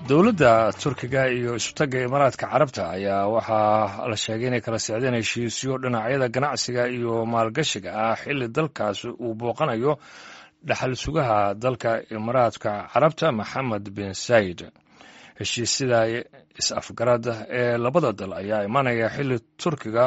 dowladda turkiga iyo isutagga imaaraadka carabta ayaa waxaa la sheegay inay kala socdeen heshiisyo dhinacyada ganacsiga iyo maalgashiga ah xilli dalkaas uu booqanayo dhaxal sugaha dalka imaaraadka carabta maxamed bin sayid heshiisyada is-afgarada ee labada dal ayaa imanaya xilli turkiga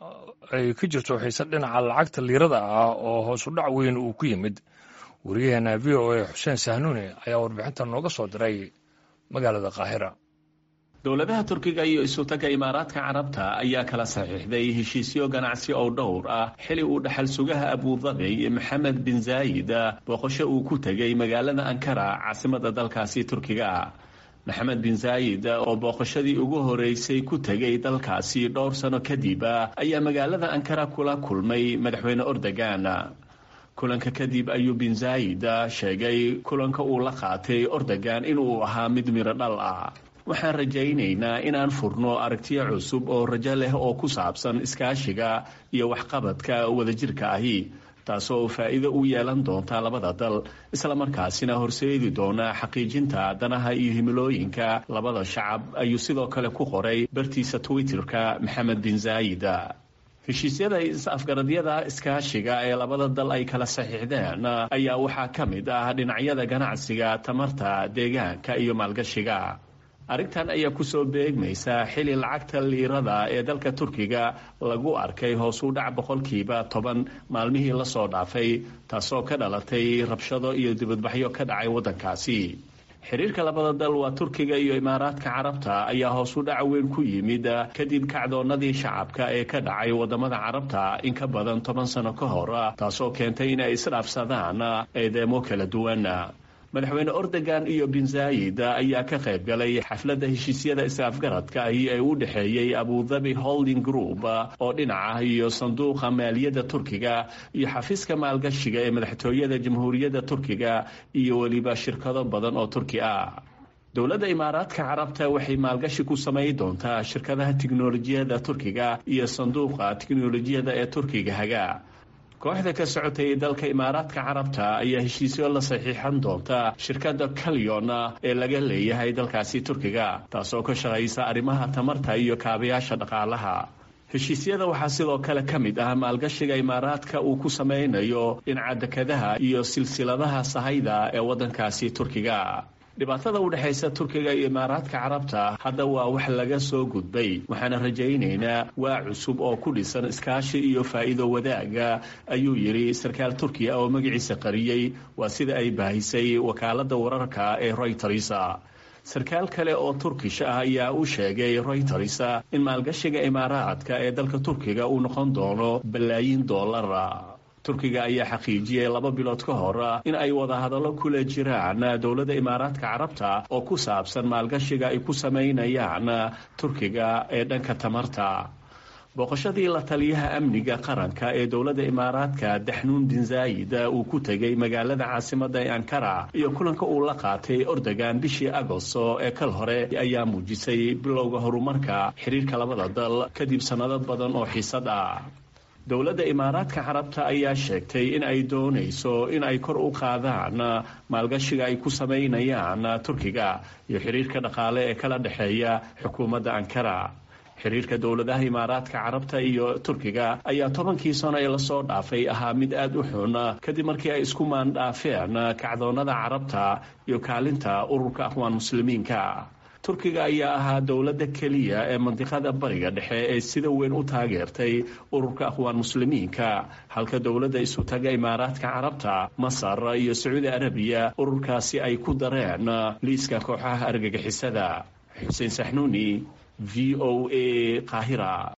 ay ka jirto xiise dhinaca lacagta liirada ah oo hoos u dhac weyn uu ku yimid wariyaheena v o a xuseen sahnuune ayaa warbixinta nooga soo diray magaalada qaahira dowladaha turkiga iyo isutagga imaaraadka carabta ayaa kala saxiixday heshiisyo ganacsi oo dhowr ah xili uu dhaxal sugaha abudabi maxamed bin zaayid booqasho uu ku tegay magaalada ankara caasimada dalkaasi turkiga maxamed bin zaayid oo booqashadii ugu horeysay ku tegay dalkaasi dhowr sano kadib ayaa magaalada ankara kula kulmay madaxweyne ordogan kulanka kadib ayuu bin zaayid sheegay kulanka uu la qaatay ordogan inuu ahaa mid miro dhal ah waxaan rajaynaynaa inaan furno aragtiyo cusub oo rajo leh oo ku saabsan iskaashiga iyo waxqabadka wadajirka ahi taasoo faa'iido u yeelan doonta labada dal islamarkaasina horseedi doona xaqiijinta danaha iyo himilooyinka labada shacab ayuu sidoo kale ku qoray bartiisa twitterka maxamed bin zaayid heshiisyada is-afgaradyada iskaashiga ee labada dal ay kala saxiixdeen ayaa waxaa ka mid ah dhinacyada ganacsiga tamarta deegaanka iyo maalgashiga arrintan ayaa kusoo beegmaysa xili lacagta liirada ee dalka turkiga lagu arkay hoos u dhac boqolkiiba toban maalmihii lasoo dhaafay taasoo ka dhalatay rabshado iyo dibadbaxyo ka dhacay waddankaasi xiriirka labada dal waa turkiga iyo imaaraadka carabta ayaa hoos u dhac weyn ku yimid kadib kacdoonadii shacabka ee ka dhacay wadamada carabta in ka badan toban sano ka hor taasoo keentay in ay isdhaafsadaan eedeemo kala duwan madaxweyne ordogan iyo bin zaayid ayaa ka qayb galay xafladda heshiisyada is-afgaradka ahi ee u dhexeeyey abudabi holding group oo dhinaca iyo sanduuqa maaliyadda turkiga iyo xafiiska maalgashiga ee madaxtooyada jamhuuriyadda turkiga iyo weliba shirkado badan oo turki ah dowladda imaaraadka carabta waxay maalgashi ku samay doontaa shirkadaha tiknolojiyadda turkiga iyo sanduuqa tiknolojiyadda ee turkiga haga kooxda ka socotay dalka imaaraadka carabta ayaa heshiisyo la saxiixan doonta shirkadda kalyon ee laga leeyahay dalkaasi turkiga taasoo ka shaqaysa arrimaha tamarta iyo kaabayaasha dhaqaalaha heshiisyada waxaa sidoo kale ka mid ah maalgashiga imaaraadka uu ku samaynayo dhinaca dekadaha iyo silsiladaha sahayda ee waddankaasi turkiga dhibaatada u dhexaysa turkiga iyo imaaraadka carabta hadda waa wax laga soo gudbay waxaana rajaynaynaa waa cusub oo ku dhisan iskaashi iyo faa'iido wadaaga ayuu yidhi sarkaal turkiya oo magaciisa qariyey waa sida ay baahisay wakaaladda wararka ee royters sarkaal kale oo turkish ah ayaa u sheegay royters in maalgashiga imaaraadka ee dalka turkiga uu noqon doono balaayiin doolara turkiga ayaa xaqiijiyey laba bilood ka hor in ay wadahadallo kula jiraan dowladda imaaraadka carabta oo ku saabsan maalgashiga ay ku samaynayaan turkiga ee dhanka tamarta booqashadii la taliyaha amniga qaranka ee dowladda imaaraadka daxnuun bin zaayid uu ku tegay magaalada caasimada ee ankara iyo kulanka uu la qaatay ordogan bishii agosto ee kal hore ayaa muujisay bilowga horumarka xiriirka labada dal kadib sannado badan oo xiisad ah dowladda imaaraadka carabta ayaa sheegtay in ay doonayso in ay kor u qaadaan maalgashiga ay ku samaynayaan turkiga iyo xiriirka dhaqaale ee kala dhexeeya xukuumadda ankara xiriirka dowladaha imaaraadka carabta iyo turkiga ayaa tobankii sano ee lasoo dhaafay ahaa mid aada u xun kadib markii ay isku maandhaafeen kacdoonada carabta iyo kaalinta ururka aqwaan muslimiinka turkiga ayaa ahaa dowladda keliya ee mandiqada bariga dhexe ee sida weyn u taageertay ururka aqwaan muslimiinka halka dowladda isutaga imaaraadka carabta masar iyo sacuudi arabiya ururkaasi ay ku dareen liiska kooxaha argagixisada xuseen saxnuuni v o a qaahira